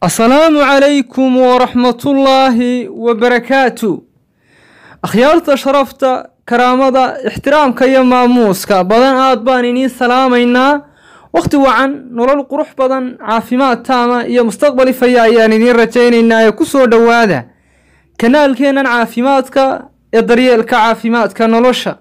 asalaamu calaykum waraxmatullaahi wabarakaatu akhyaarta sharafta karaamada ixtiraamka iyo maamuuska badan aad baan iniin salaamaynaa wakhti wacan nolol qurux badan caafimaad taama iyo mustaqbal ifaya ayaan idiin rajaynaynaa ee ku soo dhowaada kanaalkeennan caafimaadka ee daryeelka caafimaadka nolosha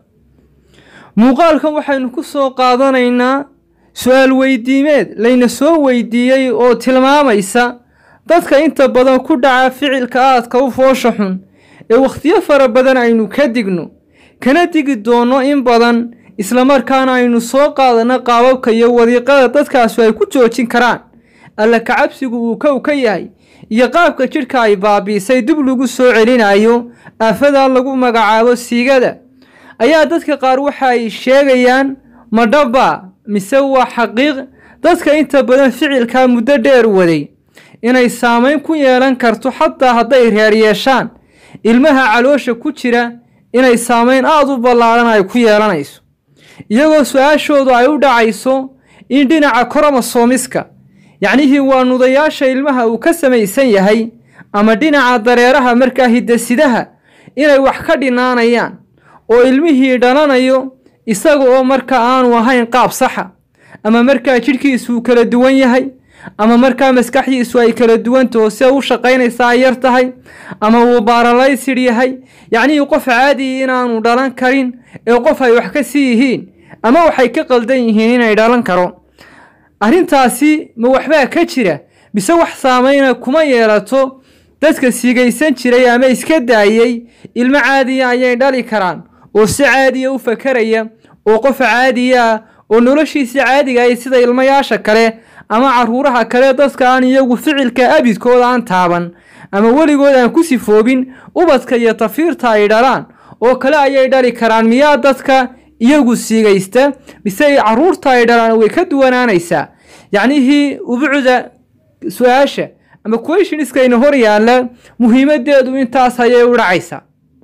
muuqaalkan waxaynu ku soo qaadanaynaa su-aal weydiimeed layna soo weydiiyey oo tilmaamaysa dadka inta badan ku dhaca ficilka aadka u foosha xun ee wakhtiyo fara badan aynu ka digno kana digi doonno in badan islamarkaana aynu soo qaadanno qaababka iyo wadiiqada dadkaasu ay ku joojin karaan alla kacabsigu uu kow ka yahay iyo qaabka jidhka ay baabiisay dib lagu soo celinayo aafadaa lagu magacaabo siigada ayaa dadka qaar waxa ay sheegayaan madhaba mise waa xaqiiq dadka inta badan ficilkaa muddo dheer waday inay saameyn ku yeelan karto xataa hadday reer yeeshaan ilmaha caloosha ku jira inay saameyn aada u ballaadhan ay ku yeelanayso iyagoo su-aashoodu ay u dhacayso in dhinaca koromosomiska yacnihii waa nudayaasha ilmaha uu ka samaysan yahay ama dhinaca dareeraha markaa hidasidaha inay wax ka dhinaanayaan oo ilmihii dhalanayo isaga oo marka aanu ahayn qaab saxa ama markaa jidhkiisu uu kala duwan yahay ama markaa maskaxdiisu ay kala duwantaho se u shaqaynaysa ay yar tahay ama uu baaralaysid yahay yacnihii qof caadiyi inaanu dhalan karin ee qof ay wax ka sii yihiin ama waxay ka qaldan yihiin inay dhalan karo arrintaasi ma waxbaa ka jira mise wax saameyna kuma yeelato dadka sigaysan jiray ama iska daayey ilmo caadiya ayay dhali karaan oo si caadiya u fakaraya oo qof caadiya ah oo noloshiisa caadiga ay sida ilmayaasha kale ama caruuraha kale dadka aan iyagu ficilka abidkooda aan taaban ama weligood aan ku sifoobin ubadka iyo tafiirta ay dhalaan oo kale ayay dhali karaan miyaa dadka iyagu siigaysta mise caruurta ay dhalaan way ka duwanaanaysaa yacnihii ubucda su-aasha ama questioniskayna hor yaalla muhiimadeedu intaas ayay u dhacaysaa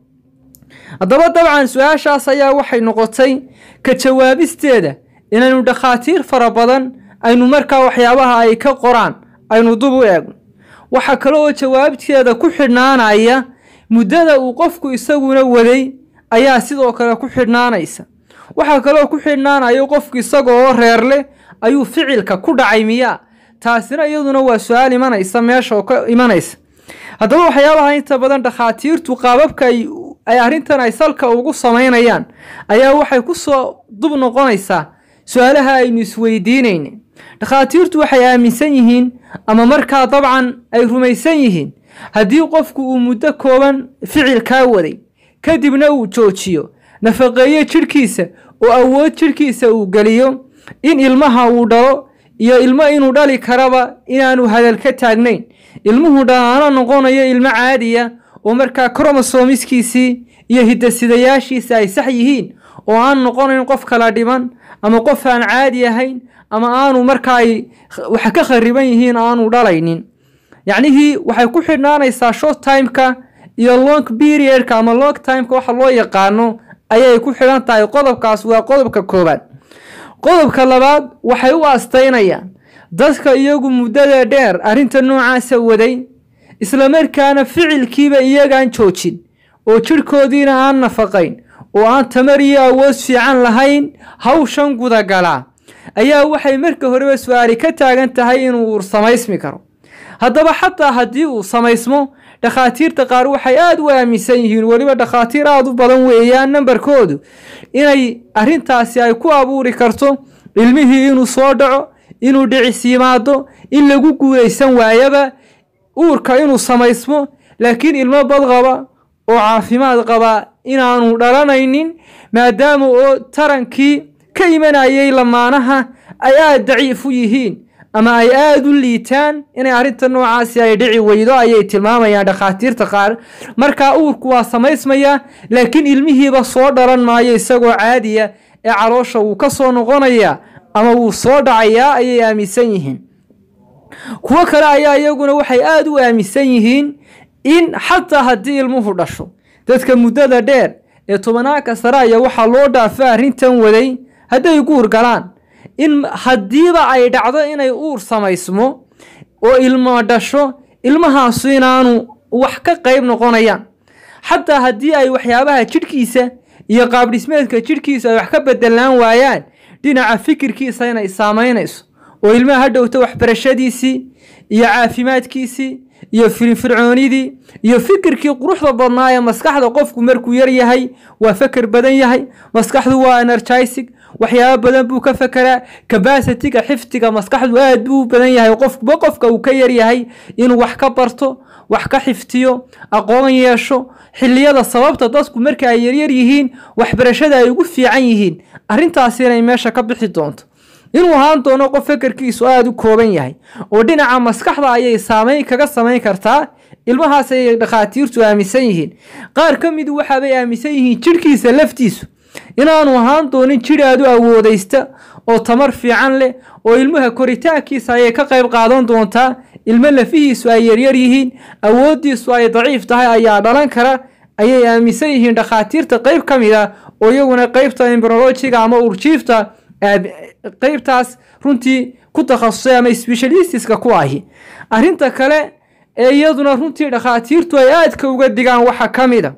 haddaba dabcan su-aashaas ayaa waxay noqotay ka jawaabisteeda inaynu dhakhaatiir fara badan aynu markaa waxyaabaha ay ka qoraan aynu dub u eegno waxaa kale oo jawaabteeda ku xidhnaanaya muddada uu qofku isaguna waday ayaa sidoo kale ku xidhnaanaysa waxaa kaleoo ku xidhnaanayo qofku isaga oo reer leh ayuu ficilka ku dhacay miyaa taasina iyaduna waa su-aal imanaysa meesha oo ka imanaysa haddaba waxyaabaha inta badan dhakhaatiirtu qaababka ay arrintan ay salka ugu samaynayaan ayaa waxay ku soo dub noqonaysaa su-aalaha aynu isweydiinayna dhakhaatiirtu waxay aaminsan yihiin ama markaa dabcan ay rumaysan yihiin haddii qofku uu muddo kooban ficilkaa waday kadibna uu joojiyo nafaqeeyo jidhkiisa oo awood jidhkiisa uu geliyo in ilmaha uu dhalo iyo ilmo inuu dhali karaba inaanu hadal ka taagnayn ilmuhu dhalaano noqonayo ilmo caadiya oo markaa kromosomiskiisii iyo hidasidayaashiisa ay sax yihiin oo aan noqonayn qof kala dhiman ama qof aan caadi ahayn ama aanu markaa ay wax ka khariban yihiin aanu dhalaynin yacnihii waxay ku xidhnaanaysaa short timeka iyo long periodka ama long timeka waxa loo yaqaano ayay ku xidhan tahay qodobkaas waa qodobka koowaad qodobka labaad waxay u astaynayaan dadka iyagu muddada dheer arrinta noocaasa waday islamarkaana ficilkiiba iyagaan joojin oo jidhkoodiina aan nafaqayn oo aan tamar iyo awood fiican lahayn hawshan gudagalaa ayaa waxay marka horeba su-aali ka taagan tahay inuu uur samaysmi karo haddaba xataa haddii uu samaysmo dhakhaatiirta qaar waxay aada u aaminsan yihiin weliba dhakhaatiir aada u badan weeyaan nambarkoodu inay arrintaasi ay ku abuuri karto ilmihii inuu soo dhaco inuu dhicis yimaado in lagu guulaysan waayaba uurka inuu samaysmo laakiin ilmo badqaba oo caafimaad qaba inaanu dhalanaynin maadaama oo tarankii ka imanayay lamaanaha ay aada daciif u yihiin ama ay aada u liitaan inay arrinta noocaasi ay dhici weydo ayay tilmaamayaan dhakhaatiirta qaar markaa uurku waa samaysmaya laakiin ilmihiiba soo dhalan maayo isagoo caadiya ee caloosha wuu ka soo noqonaya ama wuu soo dhacayaa ayay aaminsan yihiin kuwo kale ayaa iyaguna waxay aada u aaminsan yihiin in xataa haddii ilmuhu dhasho dadka muddada dheer ee tobanaanka sare aya waxaa loo dhaafa arrintan waday hadday guur galaan in haddiiba ay dhacdo inay uur samaysmo oo ilmo dhasho ilmahaasu inaanu wax ka qayb noqonayaan xataa haddii ay waxyaabaha jidhkiisa iyo qaabdhismeedka jidhkiisa ay wax ka bedelaan waayaan dhinaca fikirkiisa inay saamaynayso oo ilmaha hadhowta waxbarashadiisii iyo caafimaadkiisii iyo firfircoonidii iyo fikirkii quruxda badnaa ee maskaxda qofku markuu yar yahay waa feker badan yahay maskaxdu waa energisig waxyaabo badan buu ka fekeraa kabasitiga xifdiga maskaxdu aad buu u badan yahay qofkuba qofka uu ka yar yahay inuu wax ka barto wax ka xiftiyo aqoon yeesho xilliyada sababta dadku marka ay yaryar yihiin waxbarashada ay ugu fiican yihiin arrintaasi inay meesha ka bixi doonto inuu ahaan doono qof fekerkiisu aada u kooban yahay oo dhinaca maskaxda ayay saameyn kaga samayn kartaa ilmahaas ayay dhakhaatiirtu aaminsan yihiin qaar ka midu waxaabay aaminsan yihiin jidhkiisa laftiisu inaanu ahaan doonin jidh aad u awoodaysta oo tamar fiican leh oo ilmaha koritaankiisa ayay ka qayb qaadan doontaa ilmo lafihiisu ay yaryar yihiin awooddiisu ay daciif tahay ayaa dhalan kara ayay aaminsan yihiin dhakhaatiirta qayb ka mid ah oo iyaguna qeybta imbrolojiga ama urjiifta qeybtaas runtii ku takhasusay ama specialistiska ku ahi arrinta kale ee iyaduna runtii dhakhaatiirtu ay aadka uga digaan waxaa ka mid a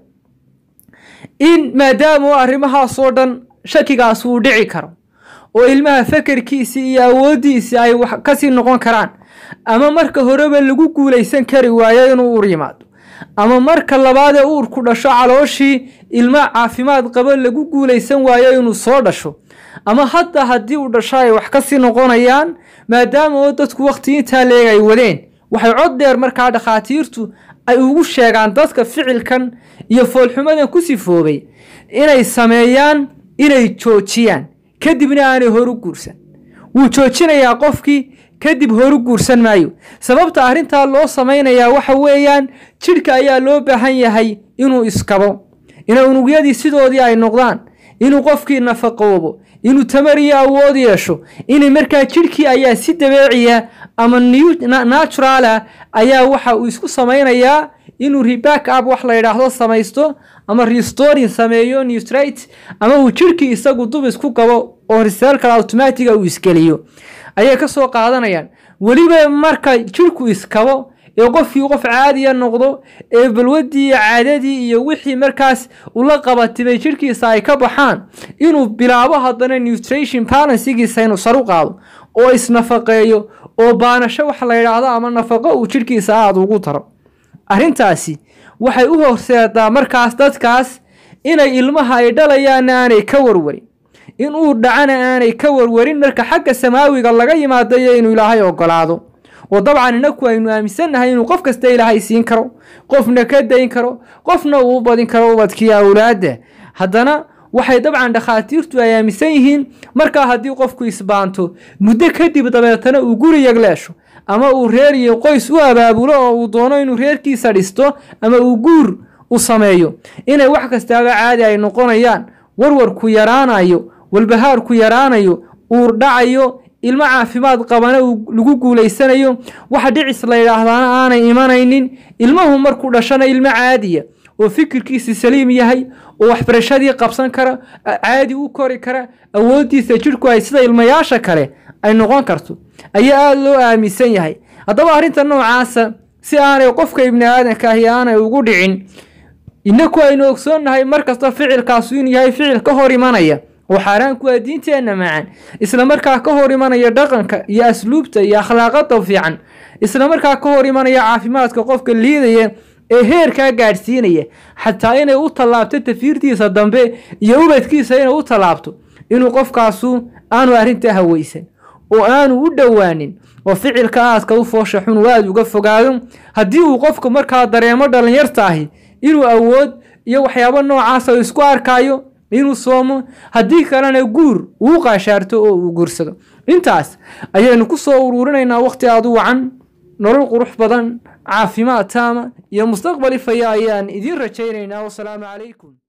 in maadaama arrimahaasoo dhan shakigaas uu dhici karo oo ilmaha fekerkiisii iyo awooddiisii ay wax kasii noqon karaan ama marka horeba lagu guulaysan kari waayo inuu uur yimaado ama marka labaadee uurku dhasho calooshii ilmo caafimaad qabo lagu guulaysan waayo inuu soo dhasho ama hadda haddii uu dhasho ay wax kasii noqonayaan maadaama oo dadku waqti intaa leeg ay wadeen waxay cod dheer markaa dhakhaatiirtu ay ugu sheegaan dadka ficilkan iyo foolxumadan ku sifoobay inay sameeyaan inay joojiyaan kadibna aanay horu guursan wuu joojinayaa qofkii kadib horu guursan maayo sababta arrintaa loo samaynayaa waxa weeyaan jidhka ayaa loo baahan yahay inuu iskabo ina unugyadii sidoodii ay noqdaan inuu qofkii nafaqoobo inuu tamar iyo awood yeesho inay markaa jidhkii ayaa si dabeeciya ama naturaala ayaa waxa uu isku samaynayaa inuu reback up wax la yidhaahdo samaysto ama restoring sameeyo newstrate ama uu jidhkii isagu dub isku gabo oo reselkal automatiga uu isgeliyo ayay ka soo qaadanayaan weliba marka jidhku iskabo ee qofkii qof caadiya noqdo ee balwadii iyo caadadii iyo wixii markaas ula qabatibay jidhkiisa ay ka baxaan inuu bilaabo haddana newtration balansigiisa inuu saru qaado oo isnafaqeeyo oo baanasho waxa la yidhaahdo ama nafaqo uu jidhkiisa aada ugu daro arrintaasi waxay u horseedaa markaas dadkaas inay ilmaha ay dhalayaanna aanay ka warwarin in uu dhacana aanay ka warwarin marka xagga samaawiga laga yimaado iyo inuu ilaahay ogolaado oo dabcan inaku aynu aaminsannahay inuu qof kasta ilaahay siin karo qofna ka dayn karo qofna uu u badin karo ubadkii awlaadda haddana waxay dabcan dhakhaatiirtu ay aaminsan yihiin markaa haddii qofku isbaanto muddo kadib dabeetana uu guri yagleesho ama uu reer iyo qoys u abaabulo oo uu doono inuu reerkiisa dhisto ama uu guur u sameeyo inay wax kastaaba caadi ay noqonayaan warwarku yaraanayo walbahaarku yaraanayo uur dhacayo ilmo caafimaad qabana lagu guulaysanayo waxa dhicis la yidhaahdaana aanay imanaynin ilmuhu markuu dhashana ilmo caadiya oo fikirkiisi saliim yahay oo waxbarashadii qabsan kara caadi u kori kara awooddiisa jidhku ay sida ilmayaasha kale ay noqon karto ayaa aada loo aaminsan yahay haddaba arrinta noocaasa si aanay qofka ibni aadanka ahi aanay ugu dhicin inaku aynu ogsoonnahay markasta ficilkaasu inuu yahay ficil ka hor imanaya oo xaaraanku waa diinteenna macaan isla markaa ka hor imanaya dhaqanka iyo asluubta iyo akhlaaqada fiican isla markaa ka hor imanaya caafimaadka qofka liidaya ee heerkaa gaadhsiinaya xataa inay u tallaabto tafiirtiisa dambe iyo ubadkiisa inay u tallaabto inuu qofkaasu aanu arrintaa haweysan oo aanu u dhowaanin oo ficilka aadka u foosha xun uu aada uga fogaado haddii uu qofku markaa dareemo dhallinyarta ahi inuu awood iyo waxyaabo noocaasa isku arkaayo inuu soomo haddii kalena guur uu qaashaarto oo uu guursado intaas ayaynu ku soo uruurinaynaa wakhti aada u wacan nolol qurux badan caafimaad taama iyo mustaqbali faya ayaan idiin rajaynaynaa wasalaamu calaykum